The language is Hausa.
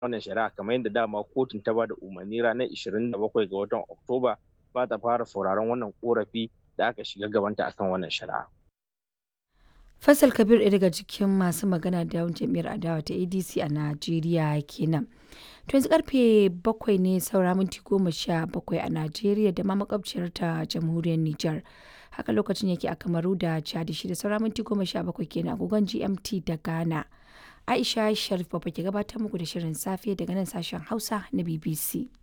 wannan shari'a kamar yadda dama kotun ta ba da umarni ranar 27 ga watan oktoba ba ta fara sauraron wannan korafi da aka shiga gabanta akan wannan shari'a. Faisal Kabir ɗaya daga cikin masu magana da yawan jam'iyyar adawa ta ADC a Najeriya kenan. To yanzu karfe bakwai ne saura minti goma sha bakwai a Najeriya da ma makwabciyar ta jamhuriyar Nijar. Haka lokacin yake a Kamaru da Chad shi da saura minti goma sha bakwai kenan agogon GMT da Ghana. Aisha Sharif Baba ke gabatar muku da shirin safe daga nan sashen Hausa na BBC.